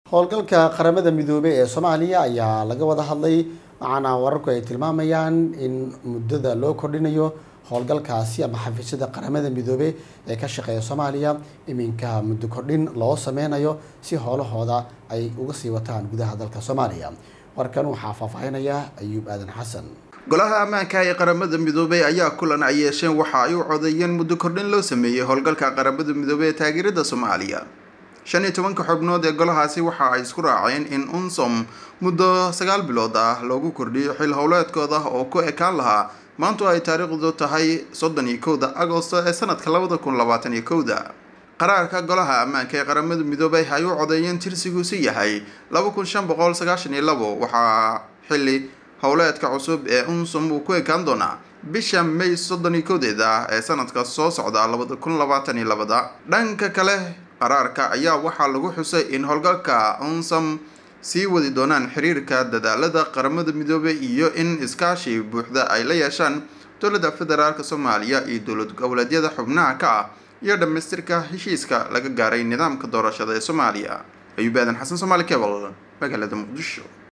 howlgalka qaramada midoobey ee soomaaliya ayaa laga wada hadlay waxaana wararku ay tilmaamayaan in muddada loo kordhinayo howlgalkaasi ama xafiisyada qaramada midoobey ee ka shaqeeya soomaaliya iminka muddo kordhin loo sameynayo si howlahooda ay uga sii wataan gudaha dalka soomaaliya warkan waxaa faahfaahinaya ayuub aadan xasan golaha ammaanka ee qaramada midoobey ayaa kulan ay yeesheen waxa ay u codeeyeen muddo kordhin loo sameeyey howlgalka qaramada midoobey ee taageerada soomaaliya shan iyo tobanka xubnood ee golahaasi waxa ay isku raaceen in unsom muddo sagaal bilood ah loogu kordhiyo xil howleedkooda oo ku ekaan lahaa maantu ay taariikhdu tahay soddon iyo kowda agosto ee sanadka labada kun labaatan iyo kowda qaraarka golaha ammaanka ee qaramada midoobey ay u codeeyeen tirsigiisu yahay laba kun shan boqol sagaashan iyo labo waxaa xili howleedka cusub ee unsom uu ku ekaan doonaa bisha may soddon iyo kowdeeda ee sanadka soo socda labada kun labaatan iyo labada dhanka kale qaraarka ayaa waxaa lagu xusay in howlgalka unsam sii wadi doonaan xiriirka dadaalada qaramada midoobey iyo in iskaashi buuxda ay la yeeshaan dowladda federaalk soomaaliya iyo dowlad goboleedyada xubnaha ka ah iyo dhammaystirka heshiiska laga gaaray nidaamka doorashada ee soomaaliya ayuub aadan xasan soomaali cebal magaalada muqdisho